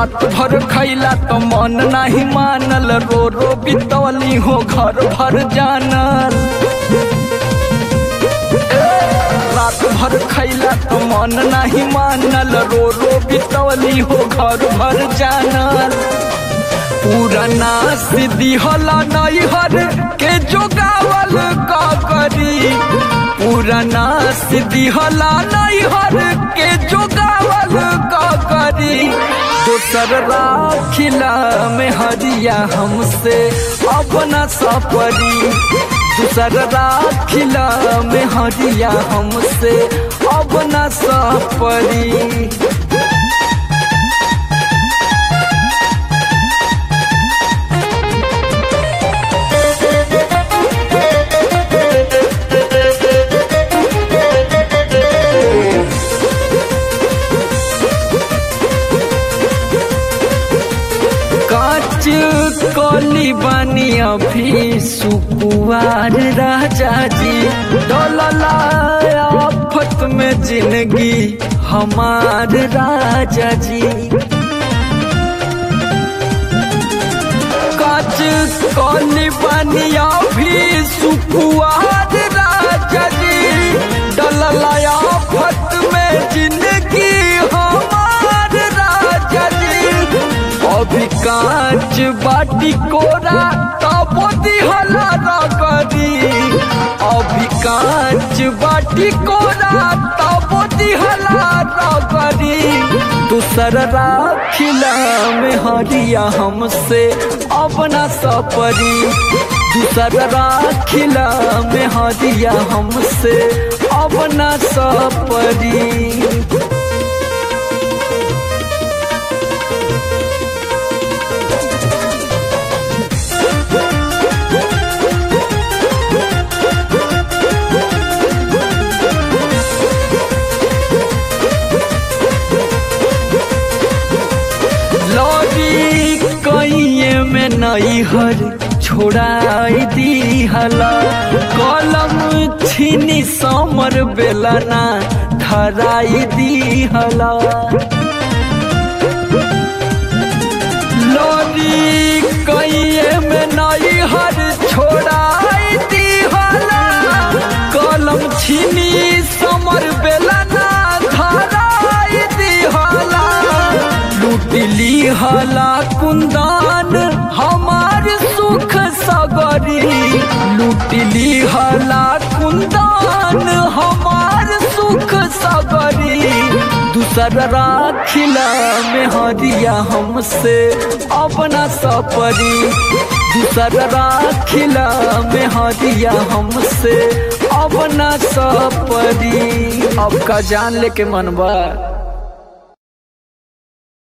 रात भर खैला तो मन नहीं मानल रो रो बितौली हो घर भर जानल रात भर खैला तो मन नहीं मानल रो रो बितौली हो घर भर जानल पुराना सिद्धि होला नैहर के जोगावल का करी पुराना सिद्धि होला नैहर के जोगावल का करी दोसर राखिला में हरिया हमसे अपना सपरी दूसर राखिला में हरिया हमसे अपना सपरी काच कली बनी अभी सुकुआर राजा जी डोलला आफत में जिंदगी हमार राजा जी काच कली बनी अभी सुकुआर राजा जी डोलला आफत में जिंदगी हमार राजा जी अभी कांच बाटी कोरा तबो दिहला रगरी अभी कांच बाटी कोरा तबो दिहला रगरी दूसर राखिला में हरिया हमसे अपना सपरी दूसर राखिला में हरिया हमसे अपना सपरी लौरी कइये में नैहर छोड़ाई दी हला कलम छीनी समर बेलना धराई दी हला लौरी कइये में नैहर छोड़ाई दी हला कलम छीनी समर बेलना धराई दी हला लूटली हला कुंदान हमार सुख सगरी लूटली हला कुंदान हमार सुख सगरी दूसर राखिला में हरिया हमसे अपना सपरी दूसर राखिला में हरिया हमसे अपना सपरी अब का जान लेके मनबा